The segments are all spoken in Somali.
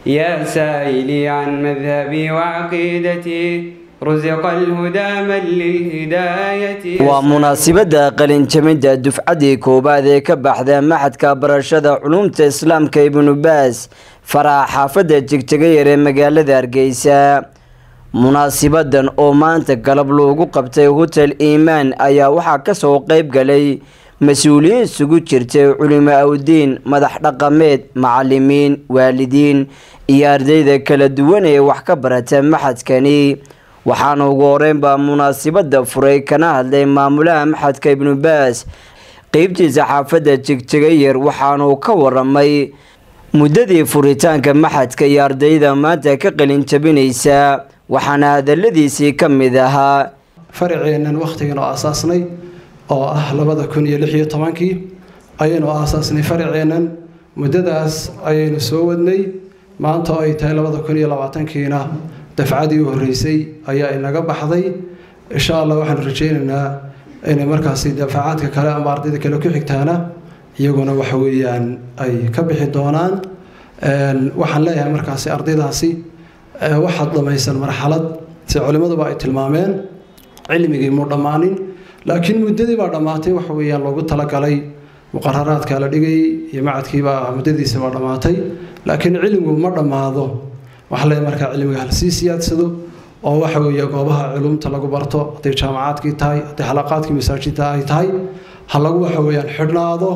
يا سائلي عن مذهبي وعقيدتي رزق الهدى من للهداية waa munaasibadda qalinjamidda dufcaddii koowaad ee ka baxda maxadka barashada culumta islaamka ibnu baas faraha xaafadda jegjegayar ee magaalada hargeysa munaasibadan oo maanta galab loogu qabtay hotel iimaan ayaa waxaa kasoo qeyb galay mas-uuliyiin isugu jirtay culimo awdiin madax dhaqameed macalimiin waalidiin iyo ardayda kala duwan ee wax ka barata maxadkani waxaana ugu horeynbaa munaasibada furay kana hadlay maamulaha maxadka ibnu baas qeybtiisa xaafadda jegjegayar waxaanuu ka waramay muddadii furitaanka maxadka iyo ardayda maanta ka qalin jabinaysa waxaana hadaladiisii ka mid ahaa faraceennan wakhtigan oo aasaasnay oo ah labada kun iyo lix iyo tobankii ayaynu aasaasnay faraceennan muddadaas ayaynu soo wadnay maanta oo ay tahay labada kun iyo labaatankiina dafcadii u horreysay ayaa inaga baxday insha allah waxaanu rajaynaynaa inay markaasi dafacaadka kale ama ardayda kale ku xigtaana iyaguna waxa weeyaan ay ka bixi doonaan waxaan leeyahay markaasi ardaydaasi waxaad dhamaysan marxalad si culimmaduba ay tilmaameen cilmigii muu dhammaanin laakiin muddadii baa dhammaatay waxa weeyaan loogu talagalay muqararaadka la dhigayay iyo macadkiibaa muddadiisa baa dhammaatay laakiin cilmigu ma dhammaado waxaa leeyahay markaa cilmiga halsii siyaadsado oo waxa weeye goobaha culumta lagu barto hadday jaamacaadkii tahay hadday xalaqaadkii masaajidta ay tahay ha lagu waxa weeyaan xidhnaado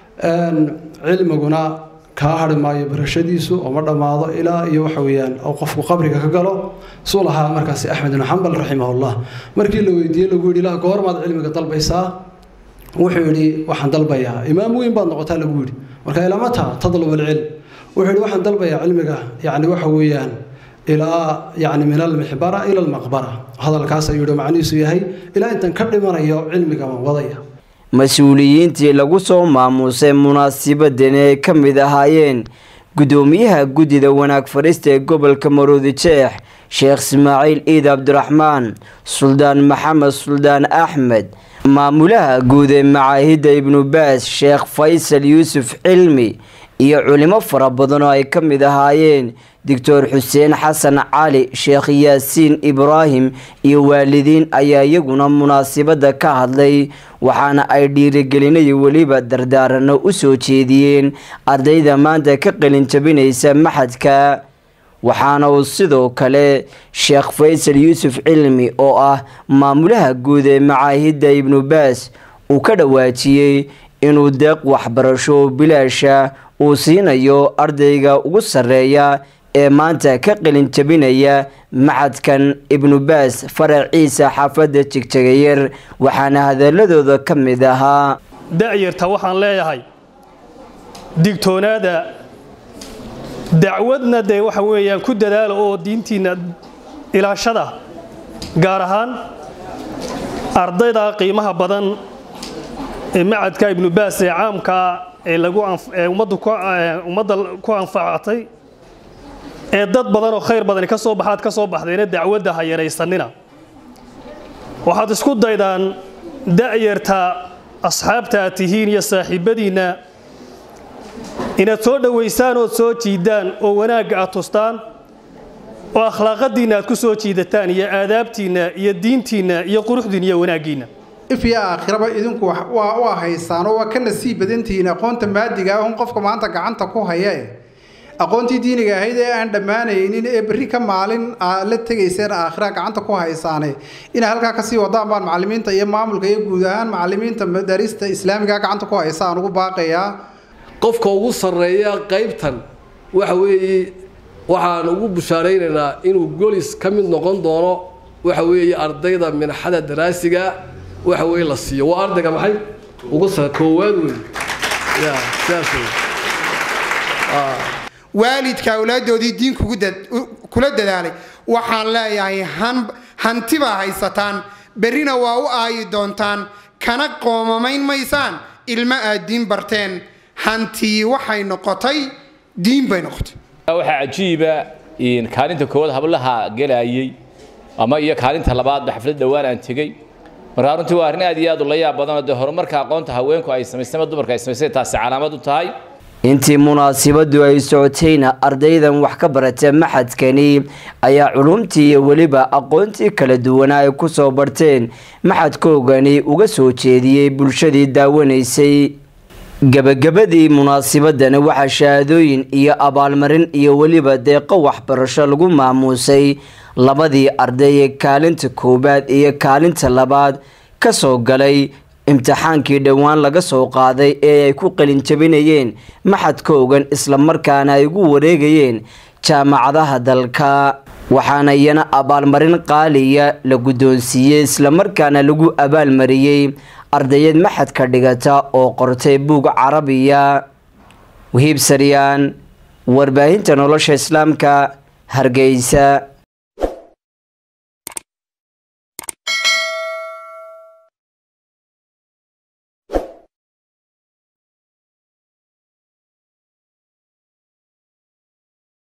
cilmiguna kaa hari maayo barashadiisu oo ma dhammaado ilaa iyo waxa weeyaan oo qofku qabriga ka galo suu lahaa markaasi axmed ibnu xambal raximahullah markii la weydiiyey lagu yidhi ilaa goormaad cilmiga dalbaysaa wuxuu yidhi waxaan dalbayaa imaam weyn baad noqotaa lagu yidhi marka ilamata tadlub alcilm wuxuu yidhi waxaan dalbayaa cilmiga yacni waxa weeyaan ilaa yacni min almixbara ila almaqbara hadalkaas ayuu yidhi macnihiisu yahay ilaa intan ka dhimanayo cilmiga waan wadaya mas-uuliyiintii lagu soo maamuusay munaasibadan ay ka mid ahaayeen guddoomiyaha guddida wanaag farista ee gobolka maroodi jeex sheekh ismaaciil ciid cabdiraxmaan suldaan maxamed suldaan axmed maamulaha guud ee macaahidda ibnu baas sheekh faysal yuusuf cilmi iyo culimo fara badan oo ay ka mid ahaayeen doctor xuseen xasan cali sheekh yaasiin ibraahim iyo waalidiin ayaa iyaguna munaasibada ka hadlay waxaana ay dhiirigelinayo weliba dardaarano u soo jeediyeen ardayda maanta ka qalin jabinaysa maxadka waxaana uu sidoo kale sheekh faysal yuusuf cilmi oo ah maamulaha guud ee macaahidda ibnu baas uu ka dhawaajiyey inuu deeq waxbarasho bilaasha uu siinayo ardayga ugu sarreeya ee maanta ka qalin jabinaya macadkan ibnu baas faraciisa xaafadda jegjegayar waxaana hadaladooda ka mid ahaa da'yarta waxaan leeyahay digtoonaada dacwadna dee waxa weeyaan ku dadaala oo diintiinna ilaashada gaar ahaan ardayda qiimaha badan ee macadka ibnu baas ee caamkaa ee lagu ummadda ku anfacatay ee dad badan oo khayr badani ka soo baxaad ka soo baxdayna dacwadda ha yaraysanina waxaad isku daydaan da'yarta asxaabta aad tihiin iyo saaxiibbadiinna inaad soo dhowaysaan ood soo jiidaan oo wanaagga aad tustaan oo akhlaaqadiinna aad ku soo jiidataan iyo aadaabtiinna iyo diintiinna iyo quruxdiinna iyo wanaaggiinna ifya aakhiraba idinku waa haysaanoo waa ka nasiib badantihiin aqoonta maadiga ah un qofka maanta gacanta ku haya aqoontii diiniga ahayd ee aan dhammaanaynin ee berri ka maalin la tegayseen aakhira gacanta ku haysaane inay halkaa kasii wadaan baan macalimiinta iyo maamulka iyo guud ahaan macalimiinta madaarista islaamiga gacanta ku haysa aan ugu baaqayaa qofka ugu sarreeya qaybtan waxa weeye waxaan ugu bushaaraynaynaa inuu golis ka mid noqon doono waxa weeye ardayda minxada daraasiga waxa weeye la siiyo waa ardayga maxay ugu sar koowaad wey ya sidaas wey waalidka awlaadoodii diin kula dadaalay waxaan leeyahay hanti baa haysataan berrina waa u aayi doontaan kana qoomamayn maysaan ilmo aad diin barteen hantii waxay noqotay diin bay noqotay waxaa cajiiba kaalinta koowaad hablaha gelayay ama iyo kaalinta labaadba xaflad dhowaan aan tegey markaa runtii waa arrin aad iyo aad u la yaab badanoo dee horumarka aqoonta haweenku ay samaysteen ama dumarka ay samaysteen taasi calaamad u tahay intii munaasibadu ay socotayna ardaydan wax ka barata maxadkani ayaa culumtii iyo weliba aqoontii kala duwanaa ay kusoo barteen maxadkoogani uga soo jeediyey bulshadii daawanaysay gabagabadii munaasibadani waxaa shahaadooyin iyo abaalmarin iyo weliba deeqo waxbarasho lagu maamuusay labadii arday ee kaalinta koowaad iyo kaalinta labaad kasoo galay imtixaankii dhowaan laga soo qaaday ee ay ku qalinjabinayeen maxadkoogan islamarkaana ay ugu wareegayeen jaamacadaha dalka waxaana iyana abaalmarin qaaliya la guddoonsiiyey islamarkaana lagu abaalmariyey ardayad maxadka dhigata oo qortay buug carabiya wahiib saryaan warbaahinta nolosha islaamka hargeysa